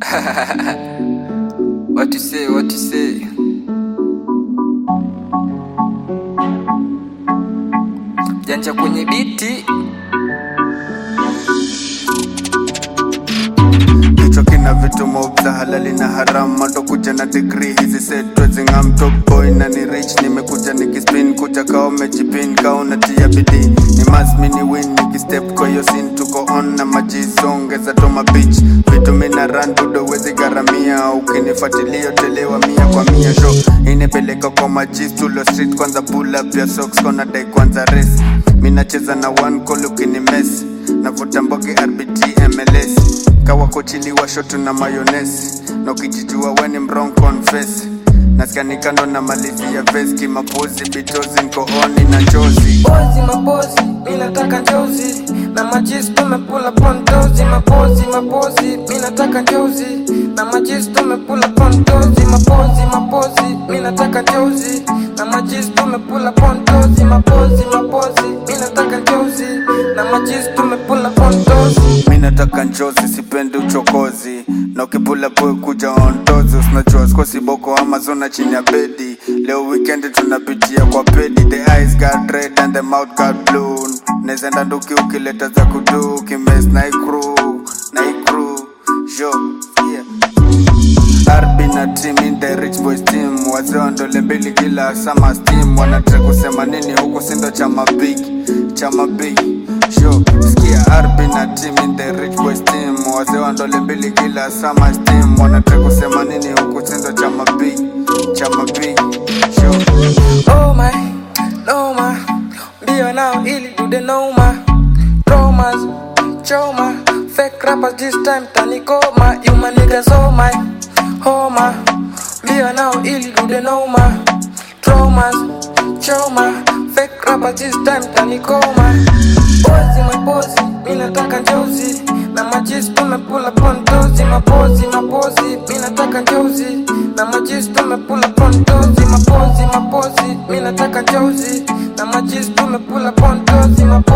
what you say, what you say? Janja kwenye biti kichwa kina vitu mob za halali na haram mato kuja na degree hizi setwezingam top boy na ni rich nimekuja nikispin kuja kao mejipin kao natia bidii ni masmi ni win nikistep kwa hiyo sin tuko on na majizongeza toma beach vitu mina ran budo wezi garamia ukinifuatilia telewa mia kwa mia sho inepeleka kwa majis tulo street kwanza pull up ya socks kona dai kwanza race minacheza na one call ukinimes navuta mboge rbt mls kawakochiliwa shotu na mayones na ukijijua weni mrong confess naskani kando na malizi ya veski mapozi bitozi nkooni na chozi Pozi mapozi, mi nataka njozi na majis tumepula pontozi mapozi mapozi, mi nataka njozi na majis tumepula pontozi mapozi mapozi, mi nataka njozi na majis tumepula pontozi mapozi mapozi, mi nataka njozi na majis tumepula pontozi mi nataka njozi sipendi uchokozi na ukipula boy kuja ontozi usinajua skosi boko amazona chini ya bedi leo weekend tunapitia kwa pedi the eyes got red and the mouth got blue nezenda nduki ukileta za kudu ukimes na ikru na ikru yo yeah Arbi na team in the rich boys team wazee wa ndole mbili kila sama steam wanataka kusema nini huku sindo chama big chama big sho sikia Arbi na team in the rich boys team wazee wa ndole mbili kila sama steam wanataka kusema nini huku sindo chama big chama big sho Oh my, no ma Mbio nao ili dude no ma Romas, choma Fake rappers this time tanikoma You my niggas oh my Homa Mbio nao ili dude no ma Traumas, choma Fake rappers this time tanikoma Pozi mapozi, mi nataka njozi na majis tumepula pontozi mapozi mapozi, mi nataka njozi na majis tumepula pontozi mapozi mapozi, mi nataka njozi na majis tumepula pontozi mapozi